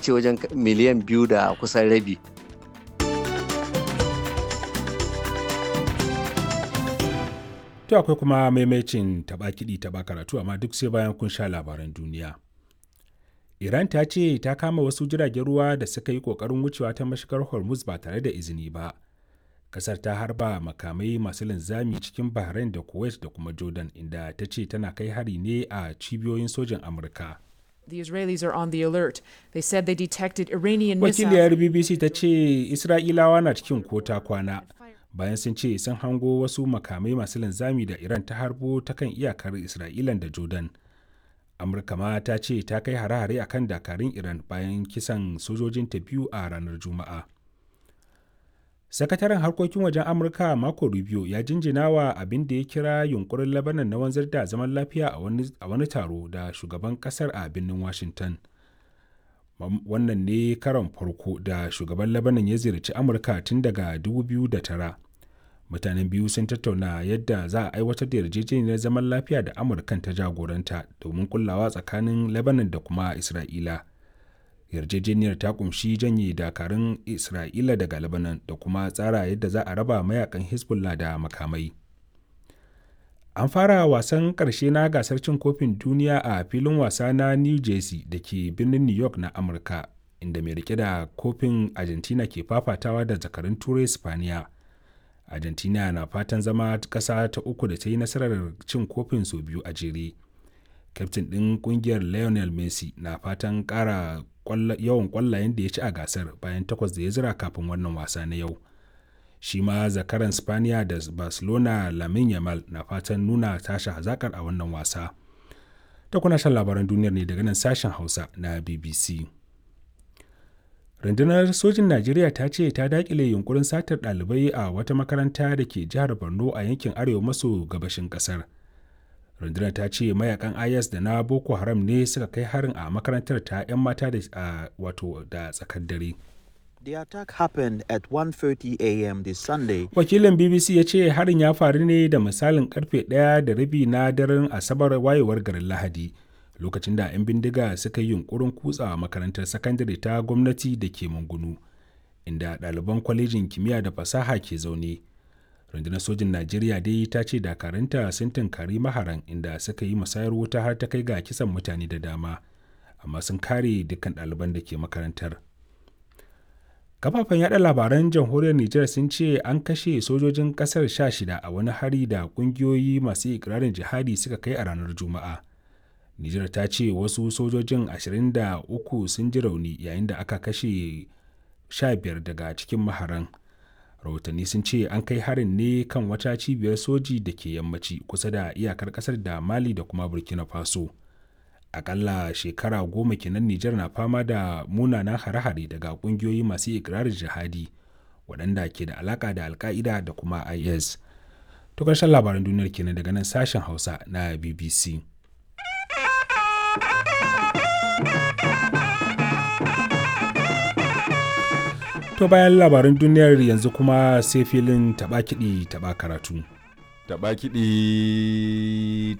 ce wajen miliyan biyu da kusan rabi To akwai kuma maimacin taɓa kiɗi taɓa karatu amma duk sai bayan kun sha labaran duniya. Iran ta ce ta kama wasu jiragen ruwa da suka yi ƙoƙarin wucewa ta mashigar Hormuz ba tare da izini ba. Kasar ta harba makamai masu linzami cikin Bahrain da Kuwait da kuma Jordan inda ta ce tana kai hari ne a cibiyoyin sojin Amurka. The Israelis are on the alert. They said they detected Iranian Wakiliyar missiles. BBC ta ce Isra'ilawa na cikin kota kwana bayan sun ce sun hango wasu makamai masu linzami da Iran ta harbo ta kan iyakar Isra'ilan da Jordan. Amurka ma ta ce ta kai hare-hare akan dakarun Iran bayan kisan sojojinta biyu a ranar Juma'a. Sakataren harkokin wajen Amurka Marco Rubio ya jinjina wa abin da ya kira yunkurin Lebanon na wanzar da zaman lafiya a wani taro da shugaban kasar a birnin Washington. Wannan ne karon farko da shugaban Lebanon ya ziyarci Amurka tun daga 2009. Mutanen biyu sun tattauna yadda za a aiwatar da yarjejeniyar zaman lafiya da Amurkan ta jagoranta domin kullawa tsakanin Lebanon da kuma Isra'ila. yarjejeniyar ta kumshi janye dakarun isra'ila daga lebanon da kuma tsara yadda za a raba mayakan hezbollah da makamai an fara wasan ƙarshe na gasar cin kofin duniya a filin wasa na new jersey da ke birnin new york na amurka inda mai rike da kofin argentina ke fafatawa da zakarun turai spaniya argentina na fatan zama ƙasa ta uku da ta yi nasarar cin kofin sau biyu a jere kyaftin ɗin ƙungiyar lionel messi na fatan ƙara yawan kwallayen da ya ci a gasar bayan takwas da ya zira kafin wannan wasa na yau shi ma zakaran spaniya da barcelona lamin yamal na fatan nuna tashi hazakar a wannan wasa ta kuna shan labaran duniyar ne daga nan sashen hausa na bbc rundunar sojin najeriya ta ce ta dakile yunkurin satar ɗalibai a wata makaranta da ke jihar borno a yankin arewa maso gabashin ƙasar rundunar ta ce mayakan is da na boko haram ne suka kai harin a makarantar ta 'yan mata da wato da tsakar dare The attack happened at 1:30 a.m. this Sunday. wakilin bbc ya ce harin ya faru ne da misalin karfe ɗaya da rabi na daren asabar wayewar garin lahadi lokacin da 'yan bindiga suka yi yunkurin kutsa makarantar sakandare ta gwamnati da ke mangunu inda ɗaliban kwalejin kimiyya da fasaha ke zaune rundunar sojin najeriya dai ta ce dakaranta sun tunkari maharan inda suka yi musayar wuta har ta kai ga kisan mutane da dama amma sun kare dukkan ɗaliban da ke makarantar kafafen yada labaran jamhuriyar nijar sun ce an kashe sojojin kasar sha shida a wani hari da kungiyoyi masu ikirarin jihadi suka kai a ranar juma'a nijar ta ce wasu sojojin 23 sun ji rauni yayin da aka kashe 15 daga cikin maharan rahotanni sun ce an kai harin ne kan wata cibiyar soji da ke yammaci kusa da iyakar kasar da mali da kuma burkina faso akalla shekara goma kenan nijar na fama da munanan hare-hare daga kungiyoyi masu ikirarin jihadi waɗanda ke da alaka da alka'ida da kuma is to ƙarshen labaran duniyar kenan daga nan sashen hausa na bbc To bayan labaran duniyar yanzu kuma sai filin taɓa kiɗi taɓa karatu. Taɓa kiɗi